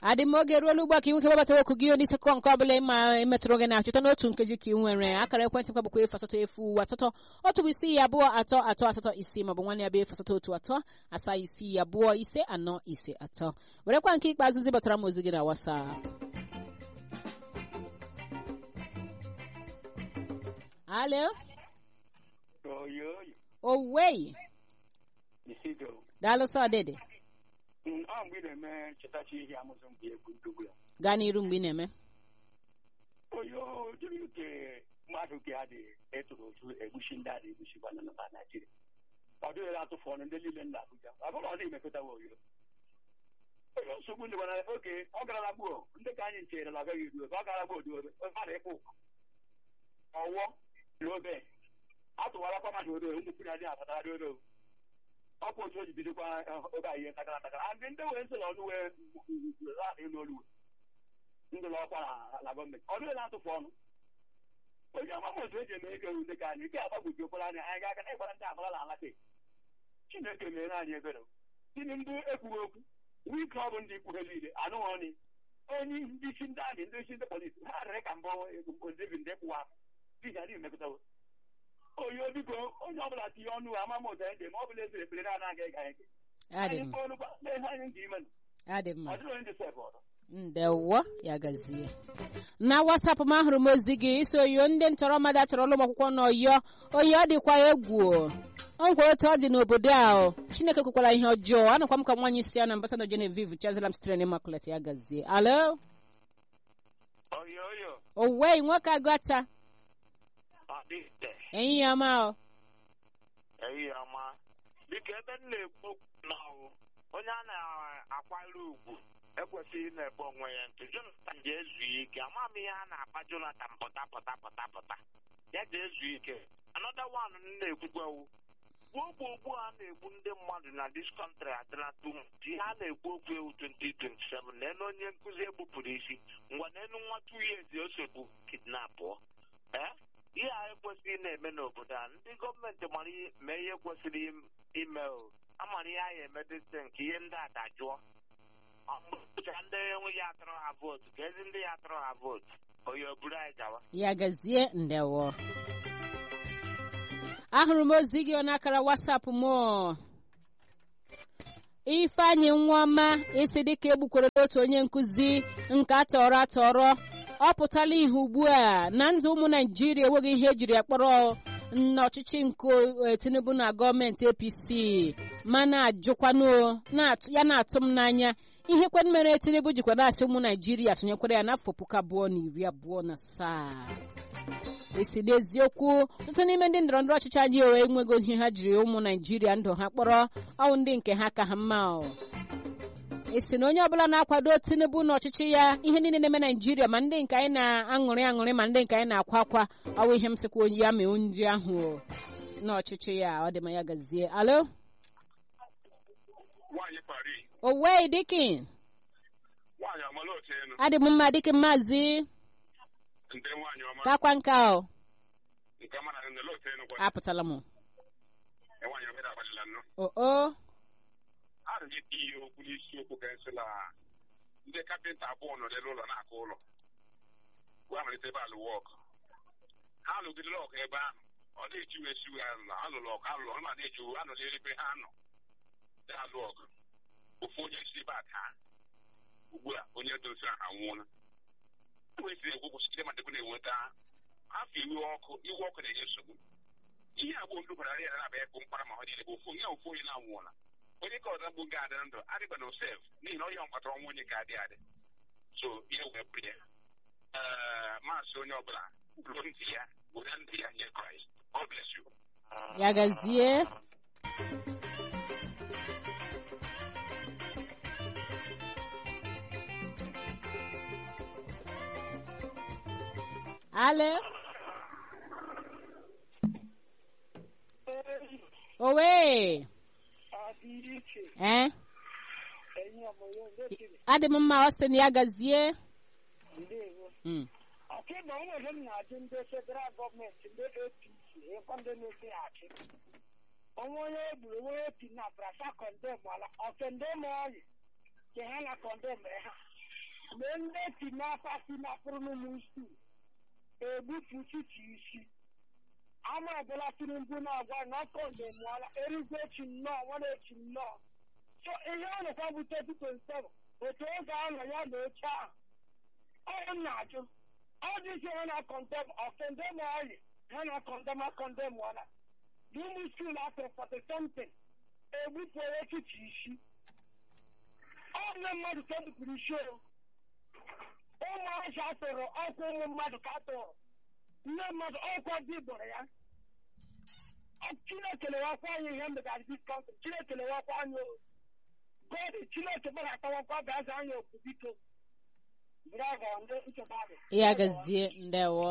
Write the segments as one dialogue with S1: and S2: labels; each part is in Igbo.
S1: adị m oge ruola ugbu a ka ị nwoke gbabata okwu gị onye sekọ nke ọbụla ịma emetụrụ gị na-achọta n'otu nkeji ka ị nwere akara ekwentị m bụkwa efu asatọ efu asatọ otu bụ isi abụọ atọ atọ asatọ isi maọbụ nwanne ya bụ efu asatọ otu atọ asaa isi abụọ ise anọ ise atọ werekwa nke ikpeazụ zibatara m ozi gị na WhatsApp alo
S2: oyoyo
S1: owei
S2: isido
S1: daalụ sọ dede
S2: ọ mgbe ị na-eme chetachi ihe amụzụ mgbe egwu ndugwu ya
S1: gaa n'iru mgbe ị na-eme
S2: oyo jiri nke mmadụ ga adị etụrụ otu egbuchi ndị adị egbuchi gwana na naijiria ọ dịghị atụfu ọnụ ndị niile nna abụja ọ bụrụ ọ dịghị mekọtawa oyo oyo nsogbu ndị gbana oge ọ garala gbuo ndị ka anyị nchere na agaghị eru ebe ọ gara gbuo odobe mmadụ ịkpụ ọwọ n'obe atụwarakwa mmadụ odo ụmụkwuru adịghị atatara odo ọkwa otu o ji bidokwa oge anyị ihe takara takara ndị ndị wee nsị na ọnụ wee adịghị n'olu ndị na ọkwa na gọọmenti ọ dịghị na-atụfu ọnụ onye ọmama otu eji eme ego ndị ka anyị nke agbagwoji okwara anya anyị ga-aga na ịgbara ndị agbara na alaka chineke mere anyị ebere tini ndị ekwughị okwu wike ọ bụ ndị ikwu ha niile anụghị ọnị onye ndị isi ndị amị ndị isi ndị polisi ha rịrị ka mbụ debi ndị kwụwa dịga adịghị mekọtawo onye biko onye ọbụla tinye ọnụ amama ụzọ anyị dị ma ọ bụla ezere ekpere na-anaghị ega anyị
S1: adị
S2: anyị
S1: m
S2: kpọọ ọnụ kwa mee ihe anyị ga-ime
S1: adị mma
S2: ọ dịghị onye dị sef ọzọ
S1: ndewo ya gazie na wasapụ m ahụrụ m ozi gị iso oyo ndị ntọrọ mmadụ achọrọ ụlọ akwụkwọ n'ọyọ oyo ọ dịkwa egwu o nwere otu ọ dị n'obodo a o. chineke kwekwara ihe ọjọọ anụkwa m ka nwaanyị si ya na ambasado genevieve chazalam sitere n'immaculate ya gazie alo
S3: oyo oyo
S1: owei nwoke agata
S3: ọ dịte
S1: enyi ya ma o
S3: eyi ọma dịka ebe m na-ekwu okwu n'ọwụ onye a na-akwanyere ugwu ekwesịghị na-ebe onwe ya ntụ jonathan ji ezu ike ama m ihe a na-akpa jonathan pụta pụta pụta pụta ya ji ezu ike anọda wan m na-ekwukwewu gbuo gbuo ugbu a na-egbu ndị mmadụ na dis kọntrị adịla tum ihe a na-ekwu okwu ewu 2027 n'elu onye nkụzi egbupụrụ isi ngwa n'elu nwa two years o sogbu kidnapụ ee ihe a ekwesịghị na-eme n'obodo a ndị gọọmenti mara ihe- mee ihe kwesịrị im- ime o amara ihe a ya emedịsị nke ihe ndị a dajụọ ọcha ndị enweghị atụrụ ha vootu ka ezi ndị ya atụrụ ha vootu oyi o buru anyị gawa
S1: ya gazie ndewo ahụrụ m ozi gị n'akara wasapụ m ifeanyị nwaọma isi dịka egbukwere otu onye nkụzi nke atọrọ atọrọ ọ pụtala ihe ugbu a na ndụ ụmụ naijiria enweghị ihe ejiri ya kpọrọ n'ọchịchị nke eh, tinubu na gọọmenti apc ma na-ajụkwanụ na-atụ- ya na-atụ m n'anya ihe kwen mere tinubu jikwa na-asị ụmụ naijiria tụnyekwara ya n'afọ puku abụọ na iri abụọ na asaa esi n'eziokwu ọtụtụ n'ime ndị ndọrọ ndọrọ ọchịchị anyị ewe enwego ihe ha jiri ụmụ naijiria ndụ ha kpọrọ ọnwụ ndị nke ha ka ha mma o. esi na onye ọbụla na-akwado tinubu n'ọchịchị ya ihe niile na-eme naijiria ma ndị nke anyị na-aṅụrị aṅụrị ma ndị nke anyị na-akwa akwa ọwụ ihe m sịkwa ya mee nri ahụ o, n'ọchịchị ya ọ dị ma ya gazie alo
S4: nwaanyị pari
S1: owei dikin
S4: nwaanyị amala otu enu
S1: adị m mma dikin maazị
S4: ndị nwaanyị ọma
S1: kakwa nka o
S4: nke ọma na nele otu enu kwa
S1: apụtala m
S4: nwaanyị ọma agbalịla nnụ
S1: o o
S4: ana m eti ihe okwu n'isiokwu ka nsị na ndị kapịnta abụọ nọ n'elu ụlọ na-akụ ụlọ gwa malite ebe alụ wọk ha lụgidere ọkụ ebe ahụ ọ na-eji wee siwe ha na alụlụ ọkụ alụlụ ọ na-eji anọla ebe ha nọ na-alụ ọgụ ofu onye si ebe a taa ugbu a onye dozi ahụ anwụọla wesịrị egwu kwụsịrị ma dịkwa na-enweta afọ iwe ọkụ iwe ọkụ na-enye nsogbu ihe agbụ ndụ bara ya na-aba ekpu mkpara ma ọ niile bụ ofu onye ofu onye na-anwụọla onye ka ọzọ mgbu ga adị na ndụ adịba na osef n'ihi na onye ọ kpatara ọnwa onye ka adị adị so ihe wee bụrụ ya ee maasị onye ọbụla ruo ntị ya were ntị ya nye kraịst God bless you.
S1: ya gazie ale owe eh adị m mma Austin ya gazie Mm.
S5: ọkịba nwere m na-ajụ ndị federal gọọmenti ndị apc ịkwa ndị na-esi achị onwe onye egburu onwe onye pi na brasa kọndem ala ọkendem ọyị ke ha na kọndem ha na ndị tinapa tinapụrụ n'ụmụ stu egbutu chichi isi ama ọbụla tinubu na-agwa na ọkọ ndemụọla erigwe echi nnọọ nwana echi nnọọ so ihe ọ nọkwa bụ 2027 otu oge ahụ ya na oche ahụ ọ na-ajụ ọ dị isi ha na kọndem ọkọndem ọyị ha na kọndem akọndem ọla dị ụmụ skuul afọ 40 something egbupụ echichi isi ọ ndị mmadụ ka ebupụrụ isi o ụmụazị atụrụ ọkwa ụmụ mmadụ ka atụrụ nne mmadụ ọkwa dị gbọrọ ya chineke lewakwa anyị ihe mbegara dis kọntrị chineke lewakwa anyị o gọdị chineke gbadatawakwa bịaza anyị okwu biko bravo ndị ncheta dị
S1: ya gazie ndewo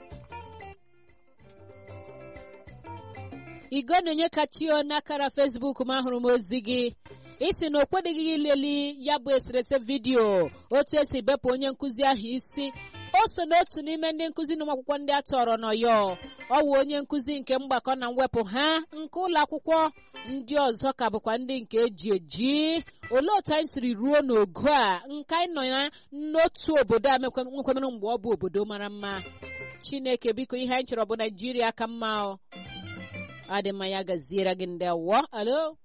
S1: igo na-enye kachio n'akara fesbuk m ahụrụ m ozi gị isi na okwedeghị ileli ya bụ eserese vidiyo otu esi bepụ onye nkụzi ahụ isi o so n'otu n'ime ndị nkụzi na ụmụakwụkwọ ndị a tọrọ n'ọyọ ọ wụ onye nkụzi nke mgbakọ na mwepụ ha nke ụlọ akwụkwọ ndị ọzọ ka bụkwa ndị nke eji eji olee otu anyị siri ruo n'ogo a nke anyị nọ ya n'otu obodo a nwekwamere mgbe ọ bụ obodo mara mma chineke biko ihe anyị chọrọ bụ naijiria ka mma ọ adị mma ya gaziere gị ndị awọ alo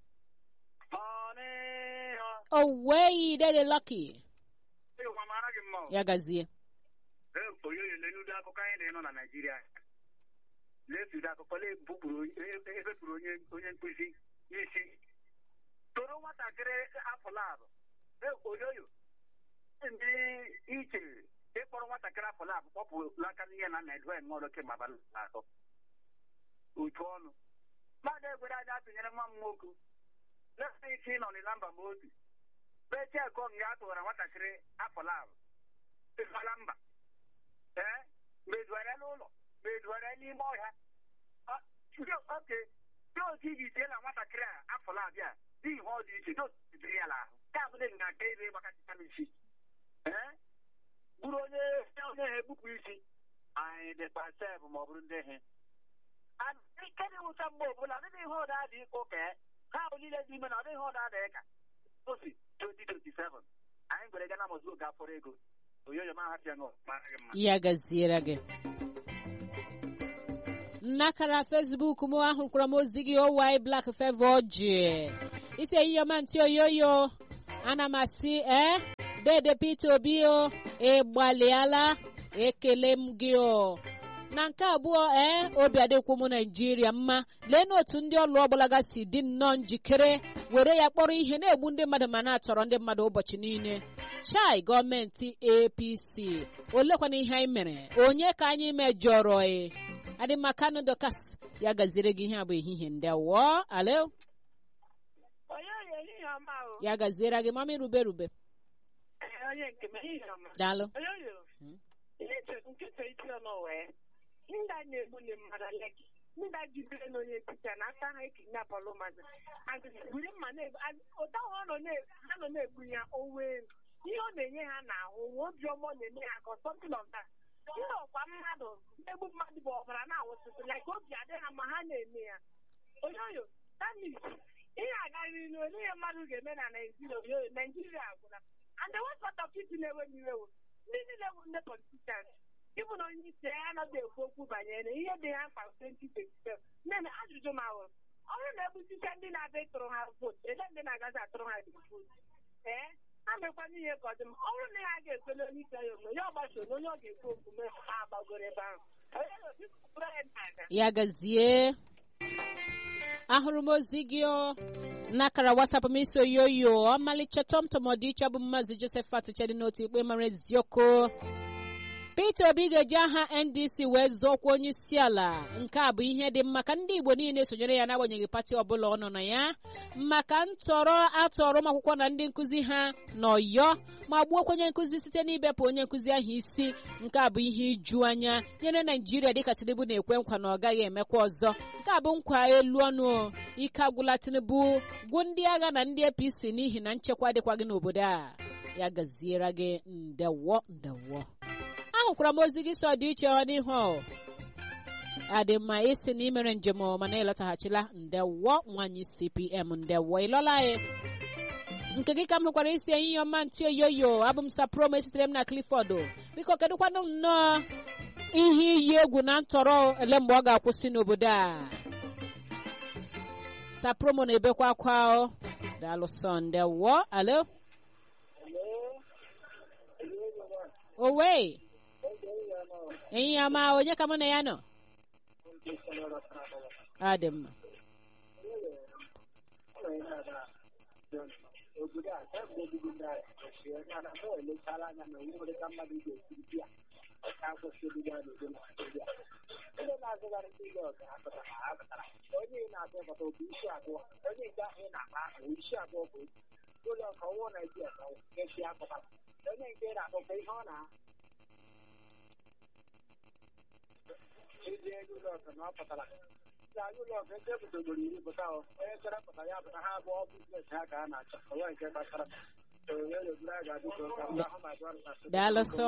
S1: owei dede lucky ya gazie
S2: onye lenudo akụkọ anyị na-enọ na naijiria lesudo akụkọ lebupụrụ ebepụrụ onye onye nkụzi isi toro nwatakịrị afọ labụ oyoyo ndị iche ịkpọrọ nwatakịrị afọ labụ kpọpụrụ aka n'ihe na na edwen mọdụ kemgbe abalị atọ otu ọnụ mmadụ egwere aja atụnyere nwa m nwoke lefe isi nọ na mba ma otu bechekọ nga a tụwara nwatakịrị afọ labụ ịfala mba ee meduere n'ụlọ meduere n'ime ọhịa oke dị otu iji tie na nwatakịrị a afọ labịa dị ihe ọ dị iche dị ya n'ahụ ka abụdị nga nke ebe gbakọtịta n'isi ee bụrụ onye onye ha ebupụ isi anyị dịkwa sef ma ọ bụrụ ndị he ike dị nwụcha mgbe ọbụla ọdịghị ihe ụda dị ịkụ ka ha bụ niile dị ime na ọdịghị ihe ụda dị ka osi 2027 anyị gwere gana mọzụ oge afọrọ ego oyoyo ma hapịa nọ mara gị mma
S1: ya gaziere gị nnakara fesbuk m ahụkwara m ozi gị owi blak fevo ji isi eyioma ntị oyoyo ana m asị ee dede peter obi o ịgbalịala ekele m gị o na nke abụọ ee obi adịkwu m naijiria mma lee n'otu ndị ọlụ ọgbalaga si dị nnọọ njikere were ya kpọrọ ihe na-egbu ndị mmadụ ma na-atọrọ ndị mmadụ ụbọchị niile chai gọọmenti apc olekwana ihe anyị mere onye ka anyị mejọrọ e adịmakanụ dokas ya gaziri gị ihe a bụ ehihie ndị awọ alo
S6: onye ehihie ọma o
S1: ya gaziere gị mama rube rube
S6: onye nke m ehihie ọma
S1: daalụ
S6: onye oyo ihe nkịta iti ọnụ wee ndị a na-egbu ndị mmadụ leki ndị a jibere na onye nkịta na aka ha ekinyapụlụ mmadụ buru mma na-egbu ụta ha nọ na-egbu ya onwe ihe ọ na-enye ha n'ahụ nwe obiọma ọ na-eme ha ka something of that ndị ọkwa mmadụ egbu mmadụ bụ ọbara na-awụsịsị like obi adị ha ma ha na-eme ya onye oyo tamis ihe agaghị n'ilu onye ihe mmadụ ga-eme na naijiria oyoyo naijiria agwụla and the one sort of people na-ewe m iwe ndị niile bụ ndị politicians ịbụ na onye isi ya anaghị ekwu okwu banyere ihe dị ha mkpa 2027 nne ajụjụ m ahụ ọ bụrụ na ebuchicha ndị na-abịa ịtụrụ ha vootu ele ndị na-agazi atụrụ ha dị vootu ee ha mekwana ihe ka ọ dị m ọ bụrụ na ha ga-ekwele onye isi ya omume ya ọgbaso na onye ọ ga-ekwu omume ha agbagoro ebe ahụ
S1: ya gazie ahụrụ m ozi gị n'akara wasapụ m isi oyoyo ọmalịcha tọmtọm ọdịiche bụ mmazi joseph atụchadị n'otu ikpe mara eziokwu peter obi ga-eji aha ndc wee zọọkwa onye isi ala nke a bụ ihe dị mma ka ndị igbo niile sonyere ya n'agbanyeghị pati ọbụla ọ nọ na ya maka ntọrọ atọrọ ụmụ akwụkwọ na ndị nkụzi ha n'ọyọ ma gbuokwa onye nkụzi site n'ibepụ onye nkụzi ahụ isi nke a bụ ihe iju anya nyere naijiria dịka tinubu na-ekwe nkwa na ọ gaghị emekwa ọzọ nke a bụ nkwa elu ọnụ ike agwụla tinubu gwụ ndị agha na ndị apc n'ihi na nchekwa adịkwaghị n'obodo a ya gaziere gị ndewo ndewo ahụkwara m ozi gị sọ dị iche ọ n'ihu adị mma isi na imere njem mana ịlọtaghachila ndewo nwanyị cpm ndewo ịlọla anyị nke gị ka m hụkwara isi ehihie ọma ntị oyoyo abụ m saprom esitere m na clifford biko kedụkwanụ nnọọ ihe iyi egwu na ntọrọ ele mgbe ọ ga-akwụsị n'obodo a sapromo na-ebekwa akwa o daalụ sọnde wọ alo owe ehihie ọma onye ka mụ na ya nọ ọ dị mma
S5: obodo a kemgbe obibi ndị agha mana mụ elechala anya na onwe ka mmadụ ga-esiri bịa ọka akwụsị obibi a na-ede na Naịjirịa ndị na-azụgharị ndị ile ọga apụtara ha apụtara onye ị na-abụ ọbata bụ isi abụọ onye nke ahụ ị na-akpa bụ isi abụọ bụ ụlọ ọka ọwụwa Naịjirịa ka esi apụtara onye nke ị na-akpọkọ ihe ọ na ezi ego ụlọ ọka na ọ pụtara na ụlọ ọka ebe ebudogoro iri pụta onye chọrọ pụta ya pụta ha abụọ biznes ha ka a na-achọ onwe nke gbasara
S1: daalụ sọ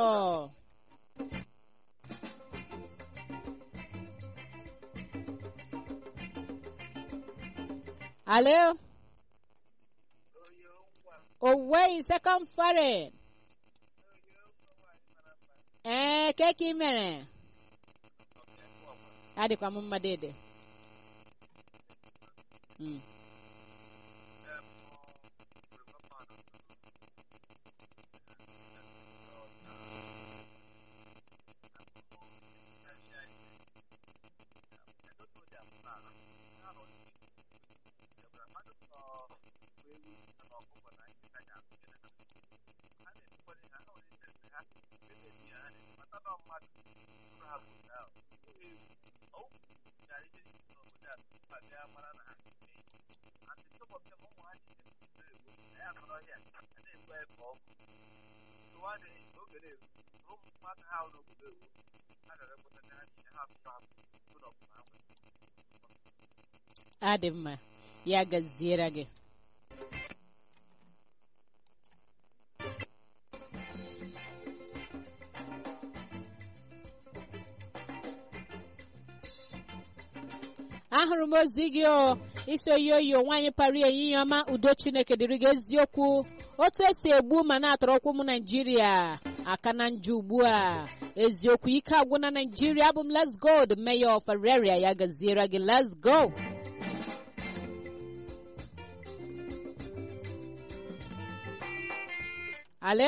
S1: alo owei second foreign ee keke ị mere adịkwa m mma dede Mm. adị mma ya gaziere gị ahụrụ m ozi gị o isi oyoyo nwaanyị pari ehihie ọma udo chineke dịrị gị eziokwu otu esi egbu ma na-atọrọ ụkwụ ụmụ naijiria aka na njọ ugbu a eziokwu ike agwụ na naijiria abụ m let's go the mayor of Araria ya gaziere gị let's go alo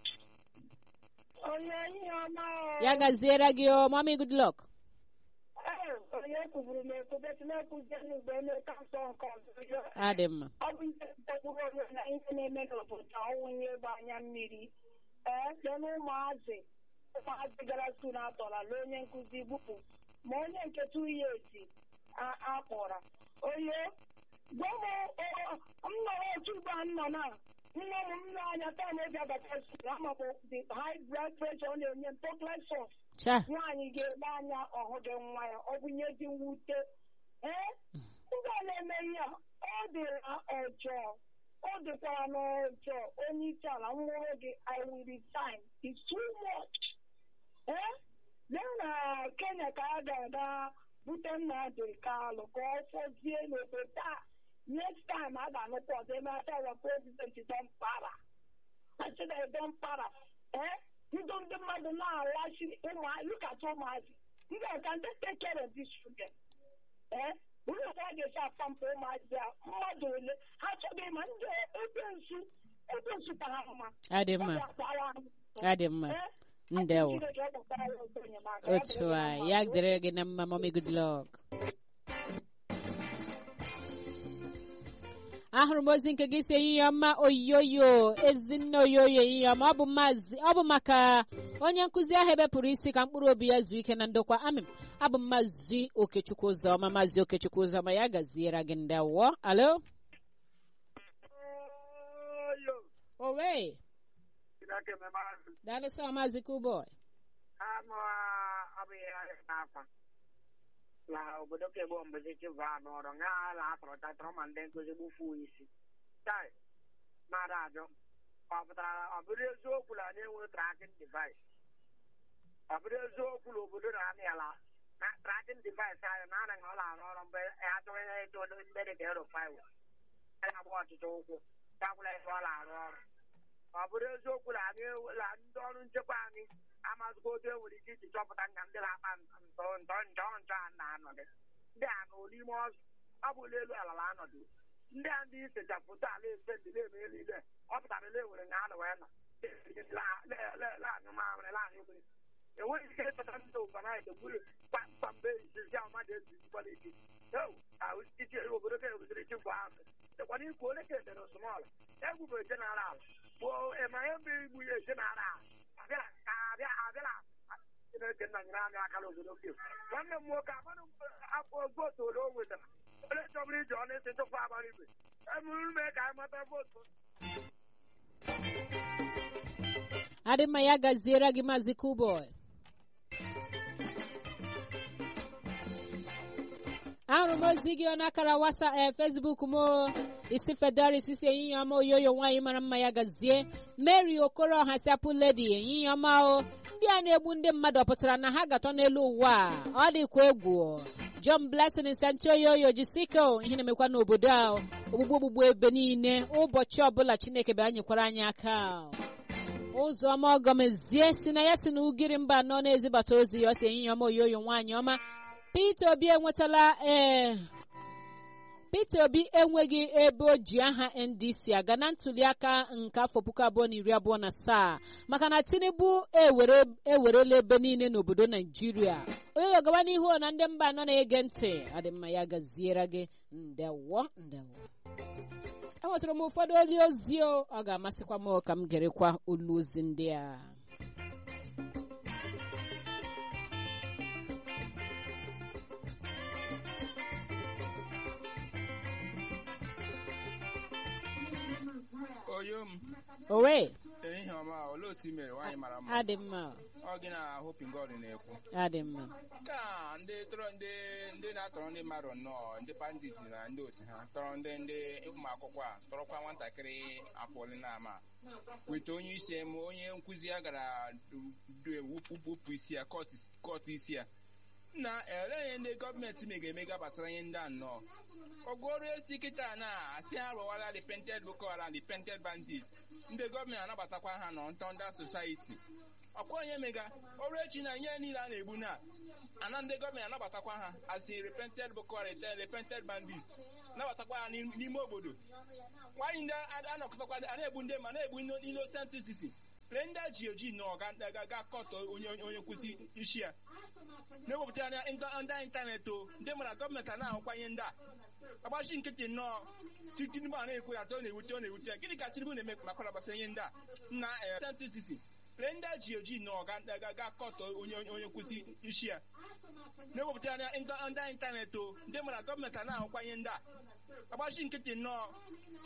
S6: onye ihe ọma o.
S1: ya gaziere gị o mami good luck
S6: Ee, onye kwuburu m ekwube tinyekwuzie n'ugbo emeka nsọ nke ọzọ ya.
S1: adị mma
S6: ọ bụ ihe ntagburu onwe na ihe na-eme n'obodo ọnwụnye ịgba anya mmiri ee site na ụmụazị ụmụazị gara skul atọrala onye nkụzi gbupụ ma onye nke two years a- akpọra onye gwa m m nọrọ otu ugbo a nọ na nne m nne anya taa na-eji abata skul amabụ the high blood pressure ọ na-enye m toklesọs
S1: cha
S6: nwaanyị ga-ele anya ọhụ gị nwa ya ọ bụ nye dị mwute ee ndị a na-eme ihe a ọ dịra ọjọọ ọ dịkwara n'ọjọọ onye isi ala nwụrụ gị i will resign it's too much ee lee na kenya ka a ga-aga bute Nnamdi Kalụ ka ọ fọzie n'obodo a next time a ga-anụkwa ọzọ eme atara prezidenti dọmpara achịna dọmpara ee ndị ndị mmadụ na-alachi lukata ụmụazị ndị ọka ndị take care of these children ee ụlọ ka a ga-esi apampụ ụmụazị a mmadụ ole ha chọghị ma ndị ekwensu ekwensu tara mma
S1: adị mma
S6: Ọ ga-akpara ha.
S1: adị mma
S6: Ee,
S1: ndewo
S6: Chineke ọ gbasara ya ọzọ enyemaka. Ya
S1: otu
S6: dịrị
S1: a
S6: gị mma.
S1: ya dịrị gị na mma mami good luck ahụrụ m ozi nke gị si ehihie ọma oyoyo ezinne oyoyo ehihie ọma ọ bụ maazị ọ bụ maka onye nkụzi ahụ ebepụrụ isi ka mkpụrụ obi ya zuo ike na ndokwa amịm abụ m maazị okechukwu ụzọma maazị okechukwu ụzọma ya gaziere gị ndewo alo owe daalụ sọ maazị kuboy
S5: anụ abụghị ahịa n'akwa na obodo kegbo mbezi chịba n'ọrụ nga ala atọrọ tatọrọ ma ndị nkụzi gbufuo isi tai mmadụ ajụ ọ pụtara ọ bụrụ eziokwu na anyị enwere trakin device ọ bụrụ eziokwu na obodo na-amị ala na trakin device anyị na anaghị ọla arụ ọrụ mgbe ya chọrọ ihe eto ndị dị ka erofaiwe ya na-agba ọchịchị ụkwụ
S6: gakwala ebe ọ na-arụ ọrụ ọ bụrụ eziokwu na anyị na ndị ọrụ nchekwa anyị amazịgo otu e nwere ike iji chọpụta na ndị na-akpa ntọ ntọ njọ njọ a na-anọdụ ndị a nọ n'ime ọzọ ọ bụ n'elu ala na anọdụ ndị a ndị isechapụta ala efe ndị na-eme niile ọ pụtara ele nwere na anọ wee nọ laanyụ mamịrị laanyụ mmiri enweghị ike ịchọta ndị ụbananyị gburu kpamkpambe izizi ahụ mmadụ ezizikwala ike iche obodo ka ebuziri chikwa ahụ dịkwana ikwu onye ka edere osmọla egbubere jeneral gboo ịma ihe mbụ igbu ya jeneral abịara abịa abịara chineke nna nyere anyị aka n'obodo ke nwanne m nwoke amanụ afọ vootu ole o nwetara onye chọbụrụ iji ọnụ isi chụkwa agbara igwe emuru mee ka anyị mata vootu
S1: adị mma ya gaziere gị maazị kuboy ahụrụ m ozi gị n'akara wasa ee fesbuk m isi fedoris isi ehihie ọma oyoyo nwaanyị mara mma ya gazie mary okoro ọha siapụ ledi ehihie ọma o ndị a na-egbu ndị mmadụ ọ pụtara na ha gatọ n'elu ụwa a ọ dịkwa egwu john blessing santi oyoyo jisiko ihe na-emekwa n'obodo a ogbugbu ogbugbu ebe niile ụbọchị ọbụla chineke bịa nyekwara anyị aka ụzọma ọgọmezie si na ya si na ugiri mba anọ na-ezibata ozi ya ọ si ehihie ọma oyoyo nwaanyị ọma Peter Obi enwetala ee Peter Obi enweghị ebe o ji aha NDC aga na ntuliaka nke afọ puku abụọ na iri abụọ na asaa maka na Tinubu ewerela ebe niile n'obodo Naijiria onye gawa n'ihu na ndị mba anọ na-ege ntị adịmma ya gaziere gị ndewo ndewo enwetara m ụfọdụ oli ozi ọ ga-amasịkwa m ka m gerekwa olu ozi ndị a
S7: oyo m
S1: owe
S7: ehihie ọma olee otu i mere nwaanyị mara mma
S1: adị mma
S7: ọ gị na hoping god na-ekwu
S1: adị mma
S7: ka ndị tọrọ ndị ndị na-atọrọ ndị mmadụ nnọọ ndị bandit na ndị otu ha tọrọ ndị ndị ụmụ akwụkwọ a tọrọkwa nwatakịrị afọ ole na ama weta onye isi ma onye nkụzi ya gara wupụ isi ya kọt isi ya na elee ndị gọọmenti mega-emega gbasara ihe ndị a nnọọ ọgụọrụ esi kịta na asị ha rụwara repented boko haram repented bandit ndị gọọmenti anabatakwa ha nọ ntọnda society ọkwa onye mega ọrụ echi na ihe niile a na-egbu na ana ndị gọọmenti anabatakwa ha asị repented boko haram repented bandit nabatakwa ha n'ime obodo nwaanyị ndị anọkọtakwa a na-egbu ndị ma na-egbu innocent citizens lee ndị a ji oji nọ ga kọtọ onye onye nkwụsị isi ya na-ewepụta ya ndị ịntanetị o ndị mara gọọmenti a na-ahụkwa ihe ndị a agbachi nkịtị nnọọ tinubu a na-ekwu ya atọ na-ewute ọ na-ewute ya gịnị ka tinubu na-eme makwara gbasara ihe ndị a na sentisisi lee ndị a ji oji nọ ga kọtọ onye onye nkwụsị isi ya na-ewepụta ya ndị ịntanetị o ndị mara gọọmenti a na-ahụkwa ihe ndị a agbachi nkịtị nnọọ